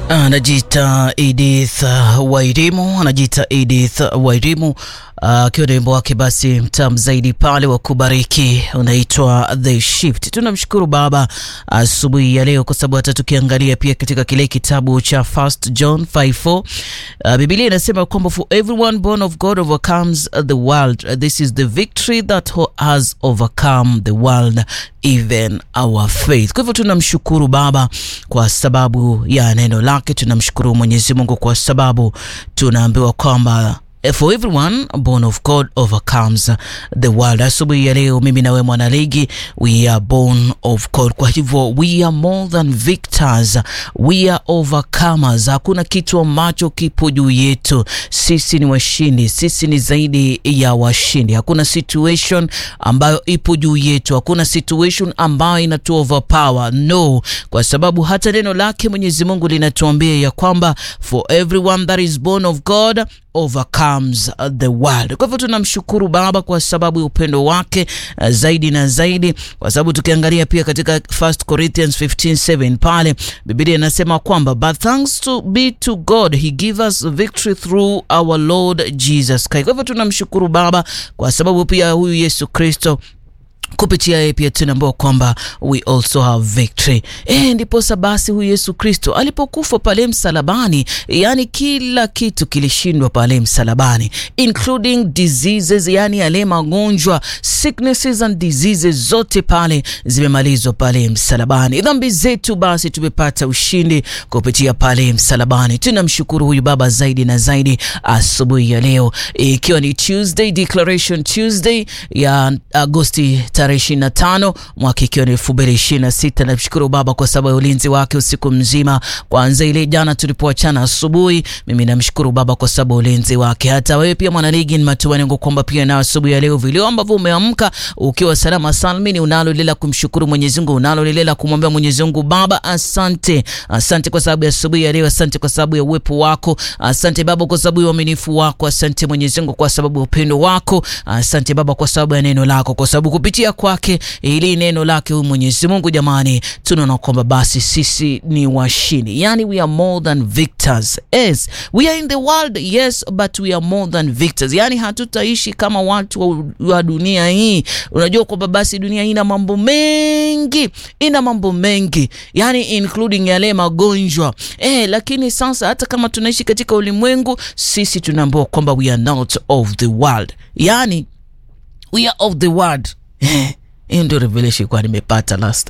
Anajiita Edith Wairimu, anajiita Edith Wairimu akiwa uh, na wimbo wake basi mtamu zaidi pale wa kubariki unaitwa The Shift. Tunamshukuru Baba asubuhi uh, ya leo kwa sababu hata tukiangalia pia katika kile kitabu cha First John 5:4 uh, Biblia inasema kwamba for everyone born of God overcomes the world. This is the victory that has overcome the world even our faith. Kwa hivyo tunamshukuru Baba kwa sababu ya neno lake. Tunamshukuru Mwenyezi Mungu kwa sababu tunaambiwa kwamba for everyone born of God overcomes the world. Asubuhi ya leo mimi nawe mwanaligi, we are born of God. Kwa hivyo we are more than victors, we are overcomers. Hakuna kitu ambacho kipo juu yetu. Sisi ni washindi, sisi ni zaidi ya washindi. Hakuna situation ambayo ipo juu yetu, hakuna situation ambayo inatu overpower. No, kwa sababu hata neno lake Mwenyezi Mungu linatuambia ya kwamba for everyone that is born of God overcomes the world. Kwa hivyo tunamshukuru Baba kwa sababu ya upendo wake uh, zaidi na zaidi, kwa sababu tukiangalia pia katika 1 Corinthians 15:7 pale Biblia inasema kwamba but thanks to be to God he give us victory through our Lord Jesus Christ. Kwa hivyo tunamshukuru Baba kwa sababu pia huyu Yesu Kristo kupitia yeye pia tunaambiwa kwamba we also have victory. E, ndiposa basi huyu Yesu Kristo alipokufa pale msalabani, yani kila kitu kilishindwa pale msalabani, including diseases, yani yale magonjwa sicknesses and diseases zote pale zimemalizwa pale msalabani. Dhambi zetu basi tumepata ushindi kupitia pale msalabani. Tunamshukuru huyu Baba zaidi na zaidi asubuhi ya leo, ikiwa e, ni Tuesday, Declaration Tuesday ya Agosti tarehe 25 mwaka ikiwa ni 2026. Namshukuru Baba kwa sababu ya ulinzi wake usiku mzima, kwanza ile jana tulipoachana asubuhi. Mimi namshukuru Baba kwa sababu ya ulinzi wake. Hata wewe pia mwanaligi, ni matumaini yangu kwamba pia na asubuhi ya leo vile ambavyo umeamka ukiwa salama salmini, unalo lile la kumshukuru Mwenyezi Mungu, unalo lile la kumwambia Mwenyezi Mungu Baba, asante, asante kwa sababu ya asubuhi ya leo, asante kwa sababu ya uwepo wako, asante Baba kwa sababu ya uaminifu wako, asante Mwenyezi Mungu kwa sababu ya upendo wako, asante Baba kwa sababu ya neno lako, kwa sababu kupitia kwake ili neno lake huyu Mwenyezi Mungu, jamani, tunaona kwamba basi sisi ni washindi, yani we are more than victors. Yes, we are in the world yes, but we are more than victors, yani hatutaishi kama watu wa, wa dunia hii. Unajua kwamba basi dunia hii ina mambo mengi, ina mambo mengi yani including yale magonjwa eh, lakini sasa hata kama tunaishi katika ulimwengu, sisi tunaambiwa kwamba we are not of the world, yani we are of the world hiyo ndio revelation kwa nimepata last